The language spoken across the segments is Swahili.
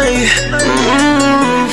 Ai, mm,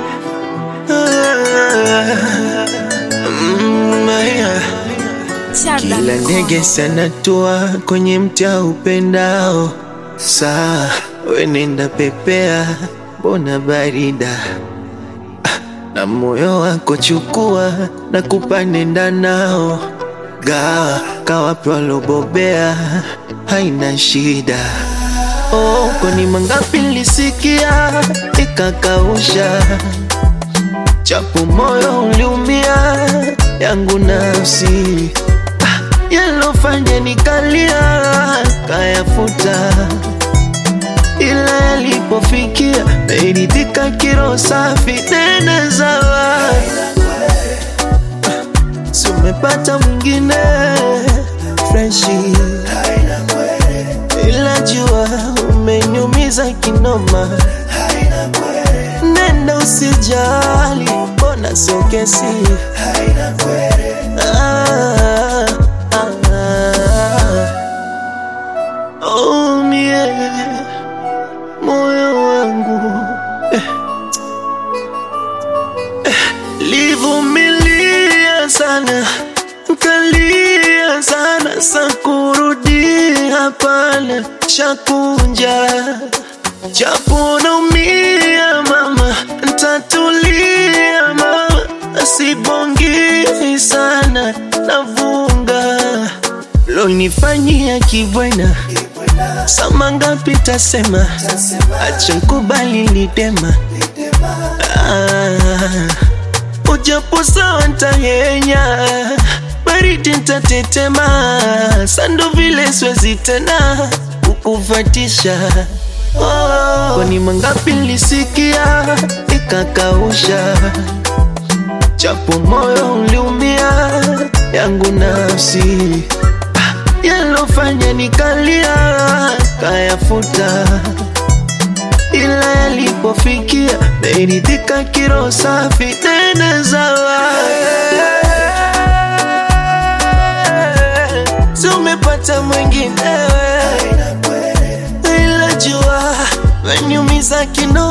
ah, mm, aya. Kila ndege sanatua kwenye mti upendao, saa wenenda pepea, mbona barida Ah, na moyo wako chukua na kupa nenda nao, gawa kawape walobobea, haina shida. Oh, kwani mangapi nilisikia ikakausha, japo moyo uliumia, yangu nafsi ah, yalofanya nikalia kayafuta, ila yalipofikia nairidhika, kiro safi nene zawa si umepata mwingine freshi ila jua umeniumiza kinoma, nenda usijali, mbona sio kesi ah, ah, ah. Oh, mie moyo wangu eh, eh, livumilia sana kalia sana sakurudi hapana chakunja japo naumia mama ntatulia mama asibongi sana navunga lonifanyia kibwena sama ngapi tasema acha nkubali lidema ah, ujapo sawa ntahenya baridi ntatetema sando vile swezi tena kukufatisha oh, kwani mangapi nilisikia ikakausha japo moyo uliumia yangu nafsi Ah, yalofanya nikalia kayafuta ila yalipofikia nairidhika kiro safi nene zawa si umepata mwinginewe ila jua wanyumiza kino